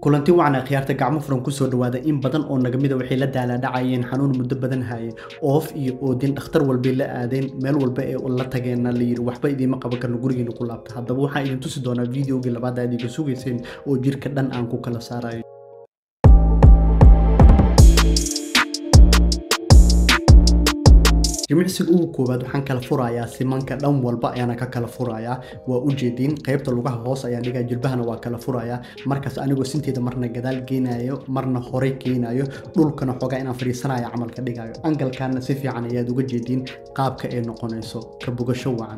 kulanti wacan akhyaarta gacmo furan kusoo dhawaada in badan oo nagamida waxay la daalaadhacayeen xanuun muddo badan haye oof iyo oodin dhakhtar walbay la aadeen meel walba ee la tageenna layidhi waxba idiima qaban karno gurigiina ku laabta haddaba waxaan idin tusi doonaa videogii labaad aad iga sugayseen oo jirka dhan aan ku kala saarayo jimicsiga ugu koowaad waxaan kala furayaa simanka dhan walba ayaana ka kala furayaa waa ujeediin qaybta lugaha hoos ayaan dhigaa jilbahana waa kala furayaa markaas anigoo sinteeda marna gadaal geenayo marna horey keenayo dhulkana xoogaa inaan fadhiisanaya camalka dhigayo angalkaana si fiican ayaad uga jeediin qaabka ay noqonayso ka bogasho wacan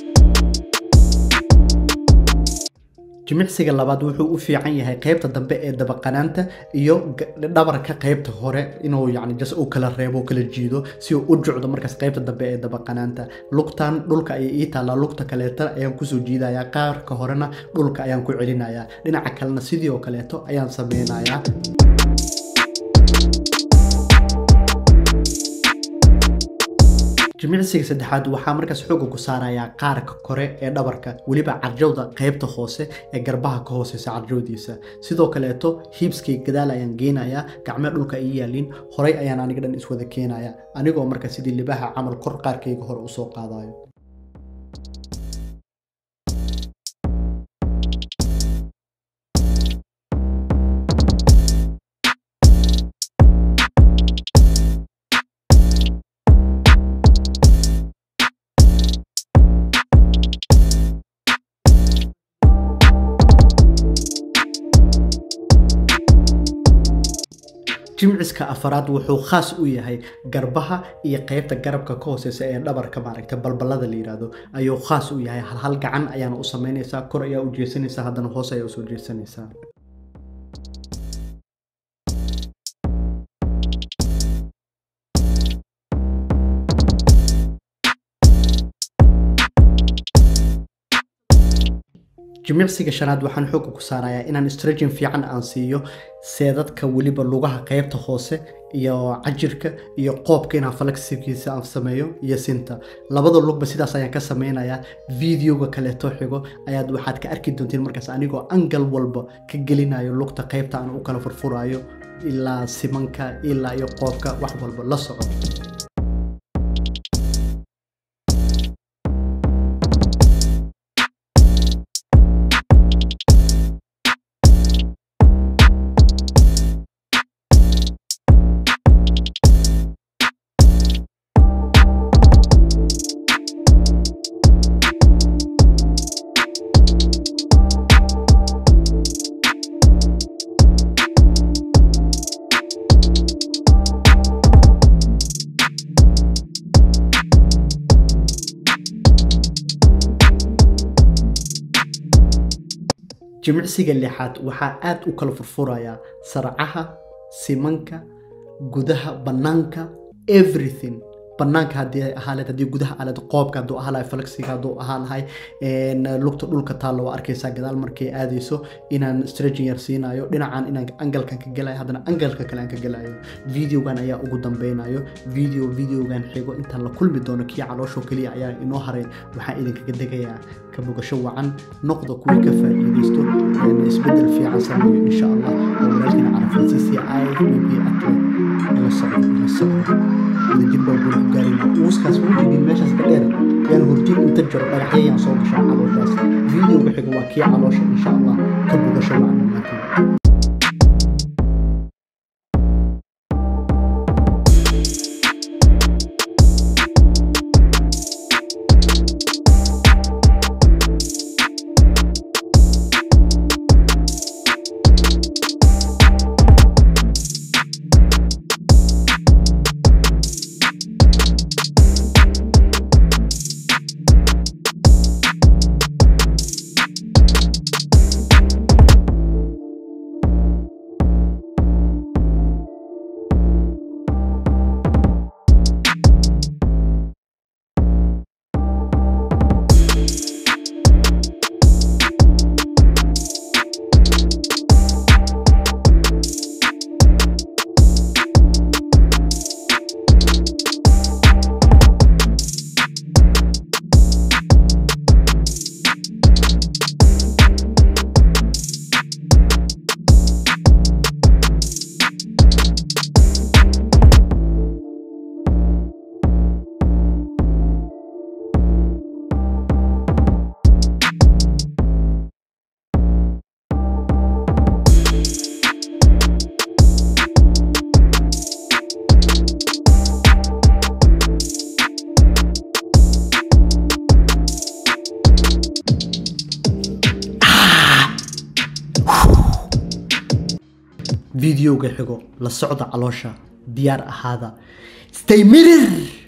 jimicsiga labaad wuxuu u fiican yahay qaybta dambe ee dabaqanaanta iyo dhabarka qaybta hore inuu yani jas u kala reebo u kala jiido si uu u jucdo markaas qaybta dambe ee dabaqanaanta lugtan dhulka ayay ii taallaa lugta kaleeta ayaan kusoo jiidayaa qaarka horena dhulka ayaan ku celinayaa dhinaca kalena sidii oo kaleeto ayaan sameynayaa jimicsiga saddexaad waxaa markaas xooga ku saarayaa qaarka kore ee dhabarka weliba carjawda qaybta hoose ee garbaha ka hooseysa carjawdiisa sidoo kaleeto hiibskay gadaal ayaan geenayaa gacmee dhulka ay yaaliin horey ayaan aniga dhan iswada keenaya anigoo marka sidii libaha camal kor qaarkayga hore usoo qaadayo jimciska afaraad wuxuu khaas u yahay garbaha iyo qaybta garabka ka hooseysa ee dhabarka maaragta balbalada la yiraahdo ayuu khaas u yahay halhal gacan ayaana u sameynaysaa kor ayaa u jeesanaysaa haddana hoos ayaa usoo jeesanaysaa jimicsiga shanaad waxaan xooga ku saarayaa inaan stragin fiican aan siiyo seedadka weliba lugaha qaybta hoose iyo cajirka iyo qoobka inaan falagsikiisa aan sameeyo iyo sinta labada lugba sidaas ayaan ka sameynayaa videoga kaleeto xigo ayaad waxaad ka arki doontiin markaas anigoo angal walba ka gelinayo lugta qaybta aan u kala furfurayo ilaa simanka ilaa iyo qoobka wax walba la soco jimicsiga lixaad waxaa aad u kala furfurayaa sarcaha simanka gudaha bannaanka everything banaanka haddii ahaaleed haddii gudaha aaleed qoobka hadduu ahaa lahay falaksiga hadduu ahaa lahay lugta dhulka taalla waa arkaysaa gadaal markay aadayso inaan stretching yar siinayo dhinacan inaan angalkan ka gelayo haddana angalka kale aan ka gelayo videogan ayaa ugu dambeynayo video videogan xigo intaan la kulmi doono kii caloosho keliya ayaa inoo haray waxaan idinkaga degayaa ka bogasho wacan noqda kuwii ka faa'iidaysto isbedel fiican sameeyo insha allah oo walaalkiina carafaysiisi i b b atlet ila socdo ila socdo wadajir baa guul ku gaarayna uuskaas wujigin meeshaas ka dheer yaan hurjin inta jiro dhagaxyayaan soo gashaa calooshaas videoga xiga waa kii caloosha insha allah ka bogasho wacan dhammaantiin videoga xigo la socda caloosha diyaar ahaada stay mirir